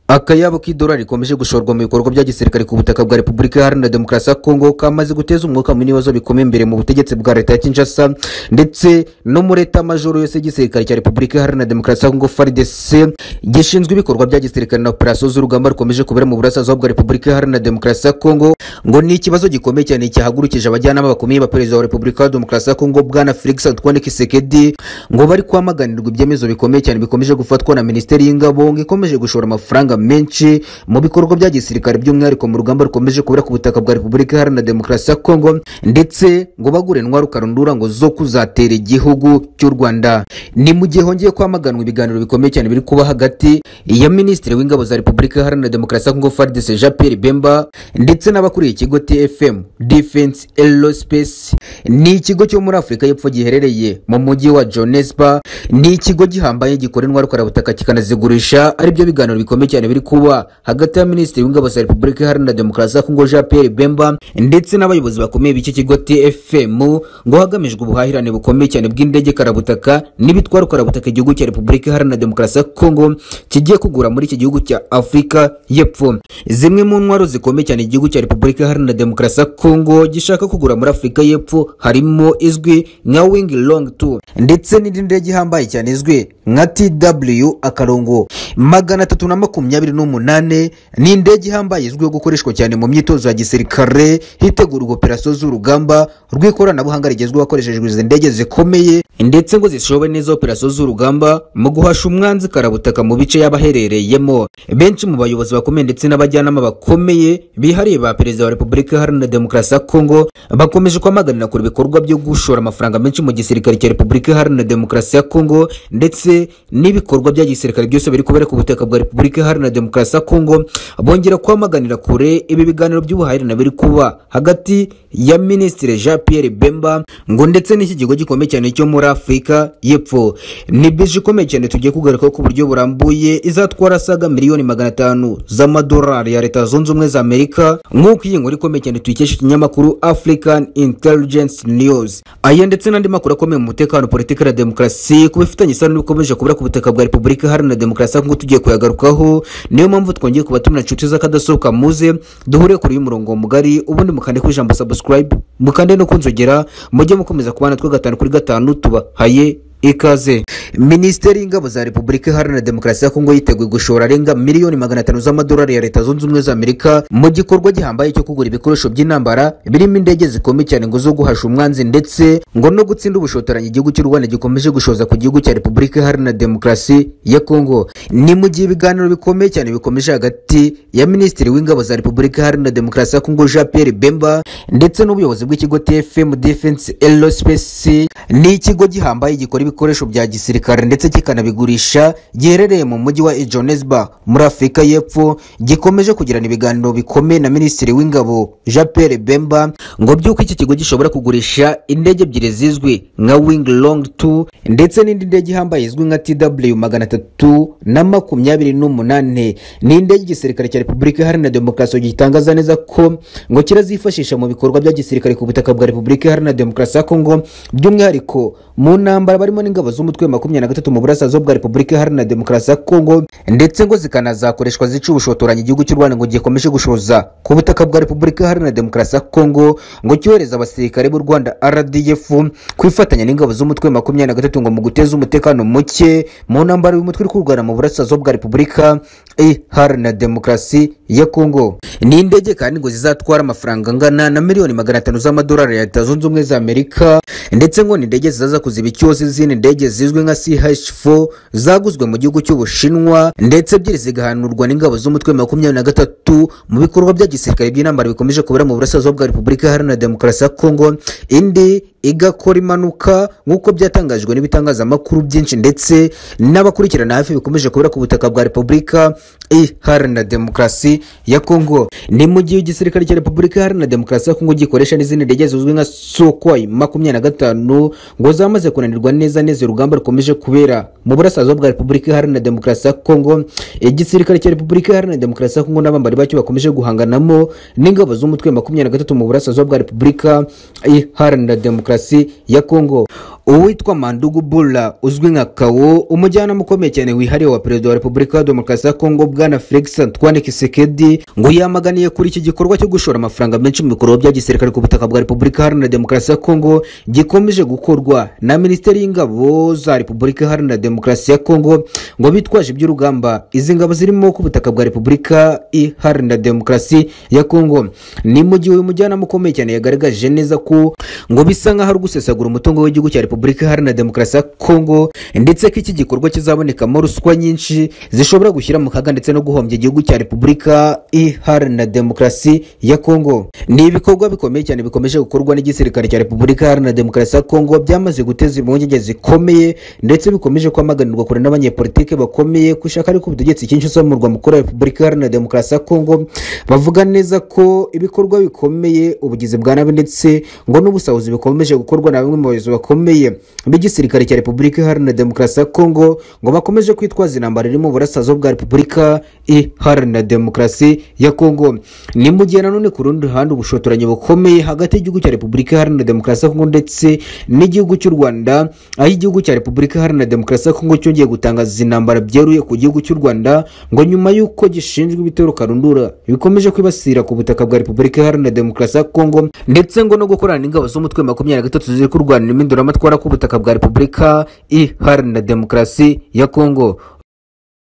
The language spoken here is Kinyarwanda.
akayabo k'idolari rikomeje gushorwa mu bikorwa bya gisirikare ku butaka bwa repubulika iharanira demokarasi ya kongo kamaze guteza umwuka munini w'ibibazo bikomeye imbere mu butegetsi bwa leta ya kinshasa ndetse no muri leta majoro yose y'igisirikare cya repubulika iharanira demokarasi ya kongo faridese gishinzwe ibikorwa bya gisirikare na operasiyo z'urugamba rukomeje kubera mu burasirazuba bwa repubulika iharanira demokarasi ya kongo ngo ni ikibazo gikomeye cyane cyahagurukije abajyanama bakomeye ba perezida wa repubulika ya demokarasi ya kongo bwana felix antoine kisekedi ngo bari kwamaganirwa ibyemezo bikomeye cyane bikomeje gufatwa na minisiteri y'ingabo ngo ikomeje gushora amafaranga menshi mu bikorwa bya gisirikare by'umwihariko mu rugamba rukomeje kubera ku butaka bwa repubulika iharanira demokarasi ya kongo ndetse ngo bagure intwaro karundura ngo zo kuzatera igihugu cy'u rwanda ni mu gihe hongeye kwamaganwa ibiganiro bikomeye cyane biri kuba hagati ya minisitiri w'ingabo za repubulika iharanira demokarasi ya kongo fardc jean pierre bemba ndetse n'abakuriye ikigo tfm defense aerospace ni ikigo cyo muri afurika y'epfo giherereye mu mujyi wa jonesba ni ikigo gihambaye gikora intwaro karabutaka kikanazigurisha aribyo biganiro bikomeye cyane biri kuba hagati ya minisitiri w'ingabo za repubulika iharanira demokarasi ya kongo jean pierre bemba ndetse n'abayobozi bakomeye b'iki kigo tfm ngo hagamijwe ubuhahirane bukomeye cyane bw'indege karabutaka n'ibitwara karabutaka igihugu cya repubulika iharanira demokarasi ya kongo kigiye kugura muri iki gihugu cya afurika y'epfo zimwe mu ntwaro zikomeye cyane igihugu cya repubulika iharanira demokarasi ya kongo gishaka kugura muri afurika y'epfo harimo izwi nka wing long two ndetse n'indi ndege ihambaye cyane izwi nka tw akarongo magana atatu na makumyabiri n'umunane ni indege ihambaye izwiho gukoreshwa cyane mu myitozo ya gisirikare hitegurwa operasiyo z'urugamba rw'ikoranabuhanga rigezweho hakoreshejwe izi ndege zikomeye ndetse ngo zishobe neza operasiyo z'urugamba mu guhasha umwanzi karabutaka mu bice yaba aherereyemo benshi mu bayobozi bakomeye ndetse n'abajyanama bakomeye bihariye ba perezida wa repubulika iharanira demokarasi ya kongo bakomeje kwamaganira kure ibikorwa byo gushora amafaranga menshi mu gisirikare cya repubulika iharanira demokarasi ya kongo ndetse n'ibikorwa bya gisirikare byose biri kubera ku butaka bwa repubulika iharanira demokarasi ya kongo bongera kwamaganira kure ibi biganiro by'ubuhahirane biri kuba hagati ya minisitiri jean pierre bemba ngo ndetse n'iki kigo gikomeye cyane cyo muri afurika y'epfo ni bisi ikomeye cyane tugiye kugaruka ku buryo burambuye izatwara saga miliyoni magana atanu z'amadolari ya leta zunze ubumwe za amerika nk'uko iyi nkuru ikomeye cyane tuyikesha ikinyamakuru african intelligence news aya ndetse n'andi makuru akomeye mu mutekano politiki na demokarasi ku bifitanye isano n'ibikomeje kubura ku butaka bwa repubulika iharanira demokarasi nk'uko tugiye kuyagarukaho niyo mpamvu twongeye kubatumira inshuti z'akadasohoka muze duhure kure y'umurongo mugari ubundi mukande ku ijambo subscribe mukande no kunzogera mujye mukomeza kubana twe gatanu kuri gatanu tubahaye ikaze minisiteri y'ingabo za repubulika iharanira demokarasi ya kongo yiteguye gushora arenga miliyoni magana atanu z'amadolari ya leta zunze ubumwe za amerika mu gikorwa gihambaye cyo kugura ibikoresho by'intambara birimo indege zikomeye cyane ngo zo guhasha umwanzi ndetse ngo no gutsinda ubushotoranyi igihugu cy'u rwanda gikomeje gushoza ku gihugu cya repubulika iharanira demokarasi ya kongo ni mu gihe ibiganiro bikomeye cyane bikomeje hagati ya minisitiri w'ingabo za repubulika iharanira demokarasi ya kongo jean pierre bemba ndetse n'ubuyobozi bw'ikigo tfm defense aerospace ni ikigo gihambaye gikora ibikoresho bya gisirikare ndetse kikanabigurisha giherereye mu mujyi wa Johannesburg muri Afurika y'Epfo gikomeje kugirana ibiganiro bikomeye na Minisitiri w'Ingabo Jean Pierre Bemba ngo byuko iki kigo gishobora kugurisha indege ebyiri zizwi nka Wing Long 2 ndetse n'indi ndege ihambaye izwi nka TW magana atatu na makumyabiri n'umunane ni indege igisirikare cya Repubulika Iharanira Demokarasi gitangaza neza ko ngo kirazifashisha mu bikorwa bya gisirikare ku butaka bwa Repubulika Iharanira Demokarasi ya Kongo by'umwihariko mu ntambara barimo n'ingabo z'umutwe makumyabiri na gatatu mu burasirazuba bwa repubulika iharanira demokarasi ya kongo ndetse ngo zikanazakoreshwa zica ubushotoranyi igihugu cy'u rwanda ngo gikomeje gushoza ku butaka bwa repubulika iharanira demokarasi ya kongo ngo cyohereza abasirikare b'u rwanda rdf kwifatanya n'ingabo z'umutwe makumyabiri na gatatu ngo mu guteza umutekano muke mu ntambara uyu mutwe uri kurwana mu burasirazuba bwa repubulika iharanira demokarasi ya kongo ni indege kandi ngo zizatwara amafaranga angana na miliyoni magana atanu z'amadolari ya leta zunze ubumwe za amerika ndetse ngo ni indege zizaza kuziba icyuzi z'izindi ndege zizwi nka CH4 zaguzwe mu gihugu cy'Ubushinwa ndetse ebyiri zigahanurwa n'ingabo z'umutwe makumyabiri na gatatu mu bikorwa bya gisirikare by'intambara bikomeje kubera mu burasirazuba bwa Repubulika Iharanira Demokarasi ya Kongo indi igakora impanuka nk'uko byatangajwe n'ibitangazamakuru byinshi ndetse n'abakurikirana hafi bikomeje kubera ku butaka bwa repubulika iharanira demokarasi ya kongo ni mu gihe igisirikare cya repubulika iharanira demokarasi ya kongo gikoresha n'izindi ndege zizwi nka sokwai makumyabiri na gatanu ngo zamaze kunanirwa neza neza urugamba rukomeje kubera mu burasirazuba bwa repubulika iharanira demokarasi ya kongo igisirikare cya repubulika iharanira demokarasi ya kongo n'abambari bacyo bakomeje guhanganamo n'ingabo z'umutwe makumyabiri na gatatu mu burasirazuba bwa repubulika iharanira demokarasi ya kongo uwitwa mandugu bula uzwi nka kawo umujyanama ukomeye cyane wihariye wa perezida wa repubulika ya demokarasi ya kongo bwana felix antoine kisekedi ngo yamaganiye kuri iki gikorwa cyo gushora amafaranga menshi mu bikorwa bya gisirikare ku butaka bwa repubulika iharanira demokarasi ya kongo gikomeje gukorwa na minisiteri y'ingabo za repubulika iharanira demokarasi ya kongo ngo bitwaje iby'urugamba izi ngabo zirimo ku butaka bwa repubulika iharanira demokarasi ya kongo ni mu gihe uyu mujyanama ukomeye cyane yagaragaje neza ko ngo bisa nk'aho ari gusesagura umutungo w'igihugu cya repubulika iharanira demokarasi ya kongo ndetse ko iki gikorwa kizabonekamo ruswa nyinshi zishobora gushyira mu kaga ndetse no guhombya igihugu cya repubulika iharanira demokarasi ya kongo ni ibikorwa bikomeye cyane bikomeje gukorwa n'igisirikare cya repubulika iharanira demokarasi ya kongo byamaze guteza impungenge zikomeye ndetse bikomeje kwamaganirwa kure n'abanyepolitike bakomeye gushaka ariko ubutegetsi cyinshi usomurwa mukuru wa repubulika iharanira demokarasi ya kongo bavuga neza ko ibikorwa bikomeye ubugizi bwa nabi ndetse ngo n'ubusahuzi bikomeje gukorwa na bamwe mu bayobozi bakomeye b'igisirikare cya repubulika iharanira demokarasi ya kongo ngo bakomeje kwitwaza intambara iri mu burasirazuba bwa repubulika iharanira demokarasi ya kongo ni mu gihe nanone ku rundi ruhande ubushotoranyi bukomeye hagati y'igihugu cya repubulika iharanira demokarasi ya kongo ndetse n'igihugu cy'u rwanda aho igihugu cya repubulika iharanira demokarasi ya kongo cyongeye gutangaza intambara byeruye ku gihugu cy'u rwanda ngo nyuma y'uko gishinzwe ibitero karundura bikomeje kwibasira ku butaka bwa repubulika iharanira demokarasi ya kongo ndetse ngo no gukorana n'ingabo z'umutwe makumyabiri na gatatu ziri kurwanira impinduramatwara ku butaka bwa repubulika iharanira demokarasi ya kongo